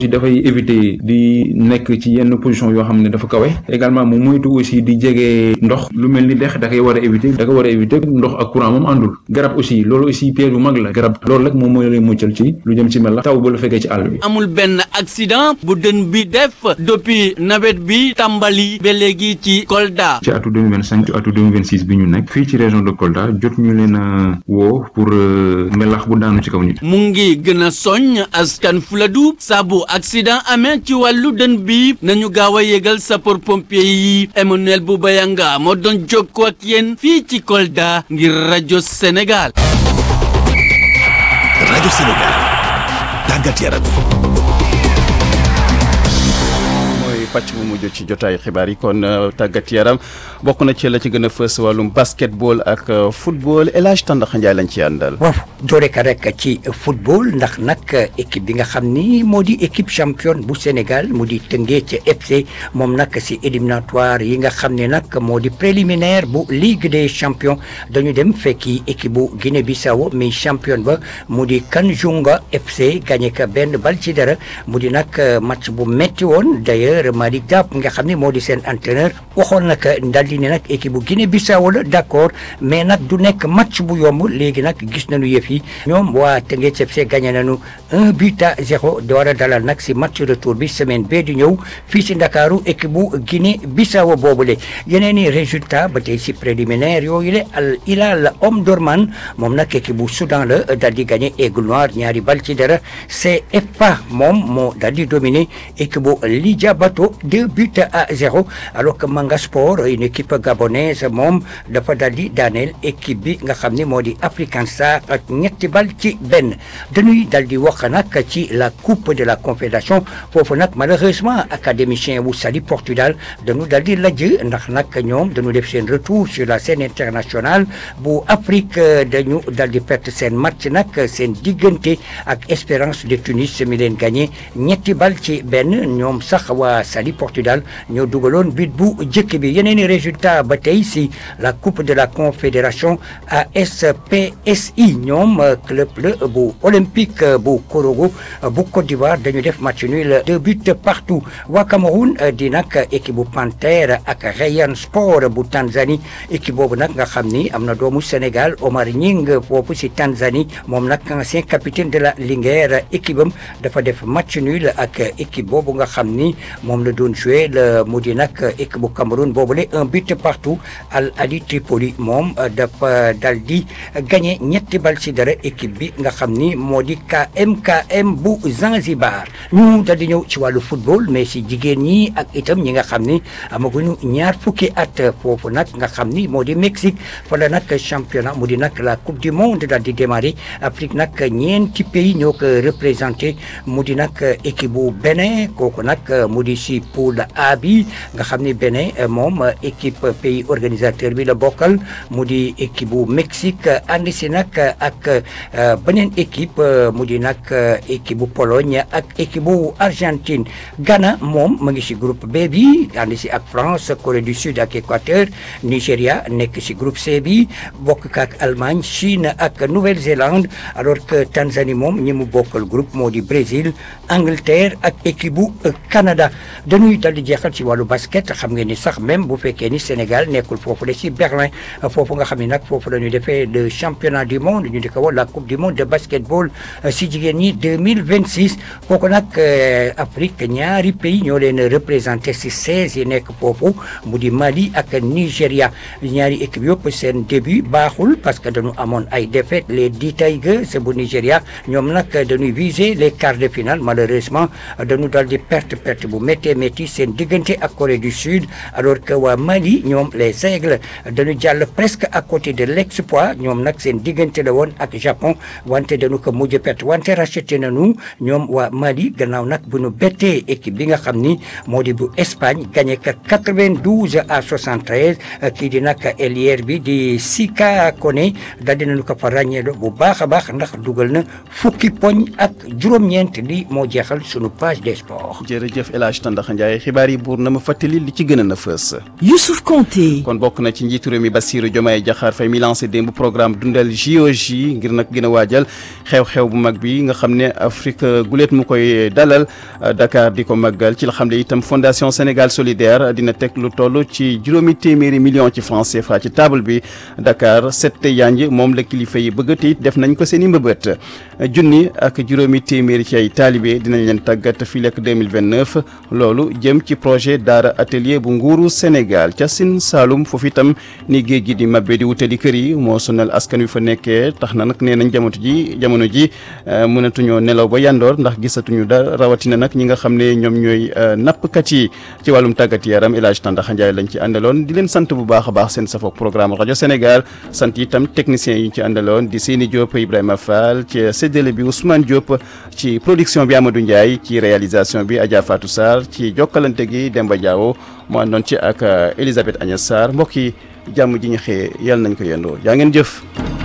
dafay éviter di nekk ci yenn position yoo xam ne dafa kawe également mu moytu aussi di jege ndox lu mel ni dex da koy war a éviter da ko war a éviter ndox ak courant moom àndul garab aussi loolu aussi piège bu mag la garab loolu rek moom mooy lay muccal ci lu jëm ci mel la taw ba la fekkee ci àll bi. amul benn accident bu dën bi def depuis nawet bi tàmbali ba léegi ci Kolda. ci atu 2025 ci atu 2026 bi ñu nekk fii ci région de Kolda jot ñu leen a woo pour melax bu daanu ci kaw nit. mu ngi gën a soññ askan Fuladu saabu accident amee ci wàllu dën bi nañu gaaw a yégal sapeur pompier yi Emmanuel Boubayanga moo doon jokkoo ak yéen fii ci Kolda ngir rajo Sénégal. rajo Sénégal tàggat yaram. pàcc bu mujj ci jotaay xibaar yi kon tàggat yaram bokk na ci la ci gën a fës wàllum basketball ak football El Hadj Tandakha Ndiaye lañ ci àndal. waaw doore ka rek ci football ndax nag équipe bi nga xam ni moo di équipe championne bu Sénégal mu di Teungueth FC moom nag si éliminatoire yi nga xam ne nag moo di préliminaire bu Ligue des champions dañu dem fekki équipe bu Guinée-Bissau mi championne ba mu di Kanjunga FC gagné ka benn bal ci dara mu di nag match bu metti woon d'ailleurs Malick Diop nga xam ne moo di seen entraîneur waxoon nag daal di ne nag équipe bu Guinée Bissau la d'accord mais nag du nekk match bu yomb léegi nag gis nañu yëf yi ñoom waa Teungueth FC gagné nañu un but à zéro di war a dalal nag si match retour bi semaine bee di ñëw fii si Ndakaaru équipe bu Guinée Bissau boobule yeneen i résultat ba tey si préliminaire yooyu le Al Hilal Omdurman moom nag équipe bu Soudan la daal di gagné Aigle Noir ñaari bal ci dara CFA moom moo daal di dominer équipe bu Lidja Bato deux buts à zéro alors que Manga Sport une équipe gabonaise moom dafa daal di daaneel équipe bi nga xam ne moo di African Star ak ñetti bal ci benn dañuy daal di wax nag ci la coupe de la confédération foofu nag malheureusement académicien wu Saly Portudal dañu daal di lajj ndax nag ñoom dañu def seen retour sur la scène internationale bu Afrique dañu daal di perte seen match nag seen diggante ak Espérance de Tunis mi leen gagné ñetti bal ci benn ñoom sax waa Saly Portudal ñoo dugaloon but bu jëkk bi yeneen i résultat ba tey si la coupe de la confédération ASPSI ñoom club la bu olympique bu Korogo bu Côte d'Ivoire dañu def match nul deux buts partout waa Cameroun di nag équipe bu Panthère ak Rayon Sport bu Tanzanie équipe boobu nag nga xam ni am na doomu Sénégal Omar Nying foofu si Tanzanie moom nag ancien capitaine de la Linguère équipe am dafa def match nul ak équipe boobu nga xam ni moom la doon joué le mu di nag équipe bu Cameroun boobule un but partout Al Ali Tripoli moom dafa dal di gagné ñetti bal ci dara équipe bi nga xam ni moo di KMKM bu Zanzibar ñu dal di ñëw ci wàllu football mais si jigéen ñi ak itam ñi nga xam ni amaguñu ñaar fukki at foofu nag nga xam ni moo di Mexique fa la nag championnat mu di nag la coupe du monde dal di démarrer Afrique nag ñeenti pays ñoo ko représenté mu di nag équipe bu Bénin kooku nag mu di si poule A bi nga xam ni Bénin moom équipe pays organisateur bi la bokkal mu di équipe bu Mexique ànd si nag ak beneen équipe mu di nag équipe bu Pologne ak équipe bu Argentine Ghana moom mu ngi si groupe B bi ànd si ak France Corée du Sud ak Équateur Nigéria nekk si groupe C bi bokk ak Allemagne Chine ak Nouvelle-Zélande alors que Tanzanie moom ñi mu bokkal groupe moo di Brésil Angleterre ak équipe bu Canada dañuy dal di jeexal ci wàllu basket xam ngeen ni sax même bu fekkee ni Sénégal nekkul foofu la ci Berlin foofu nga xam ne nag foofu la ñu defee le championnat du monde ñu di ko wax la coupe du monde de basketball si jigéen ñi 2026 kooku nag Afrique ñaari pays ñoo leen représenté si 16 yi nekk foofu mu di Mali ak Nigéria ñaari équipe yëpp seen début baaxul parce que dañu amoon ay défaites les di Tigers bu Nigéria ñoom nag dañuy viser les quarts de finale malheureusement dañu dal di perte perte bu méttee métti seen diggante ak Corée du Sud alors que waa Mali ñoom les Aigles dañu jàll presque à côté de l'exploit ñoom nag seen diggante la woon ak Japon wante dañu ko mujj perte wante racheté nañu ñoom waa Mali gannaaw nag bu ñu bettee équipe bi nga xam ni moo di bu Espagne gagné ka 92 à 73 kii di nag ailier bi di Sika Koné dal dinañu ko fa ràññeelo bu baax a baax ndax dugal na fukki poñ ak juróom-ñeent li moo jeexal sunu page des sports. jërëjëf El Hadj Tanda Tàndaxa Njaay xibaar yi buur na ma fàttali li ci gën a na fës Youssouf Konté kon bokk na ci njiitu réew mi Bassirou Diomaye Diakhar Faye mi lancé démb programme dundal JOJ ngir nag gën a waajal xew-xew bu mag bi nga xam ne Afrique guléet mu koy dalal Dakar di ko màggal ci la xam ne itam Fondation Sénégal solidaire dina teg lu toll ci juróomi téeméeri million ci franc CFA ci table bi Dakar sette yanj moom la kilifa yi bëgg te it def nañ ko seen i mbëbët junni ak juróomi téeméeri ci ay taalibe dinañ leen tàggat fii lekk 2029 loolu jëm ci projet daara atelier bu nguuru Sénégal ca Sine Saalum foofu itam ni géej gi di mabbe di wutali kër yi moo sonal askan wi fa nekkee tax na nag nee nañ jamono ji jamono ji mënatuñoo nelaw ba yandoor ndax gisatuñu da rawatina nag ñi nga xam ne ñoom ñooy nappkat yi ci wàllum tàggat yaram El Hadj Tandaxa Njaay lañ ci àndaloon di leen sant bu baax a baax seen safoog programme rajo Sénégal sant itam techniciens yi ñu ci àndaloon di Seyni Diop Ibrahima Fall ci séddale bi Ousmane Diop ci production bi Amadou Ndiaye ci réalisation bi Adja Fatou Sarr ci jokkalante gi Demba Diawo mu àndoon ci ak Elisabeth Agnès Sarr mbokk yi jàmm ji ñu xëyee yàlla nañ ko yendoo yaa ngeen jëf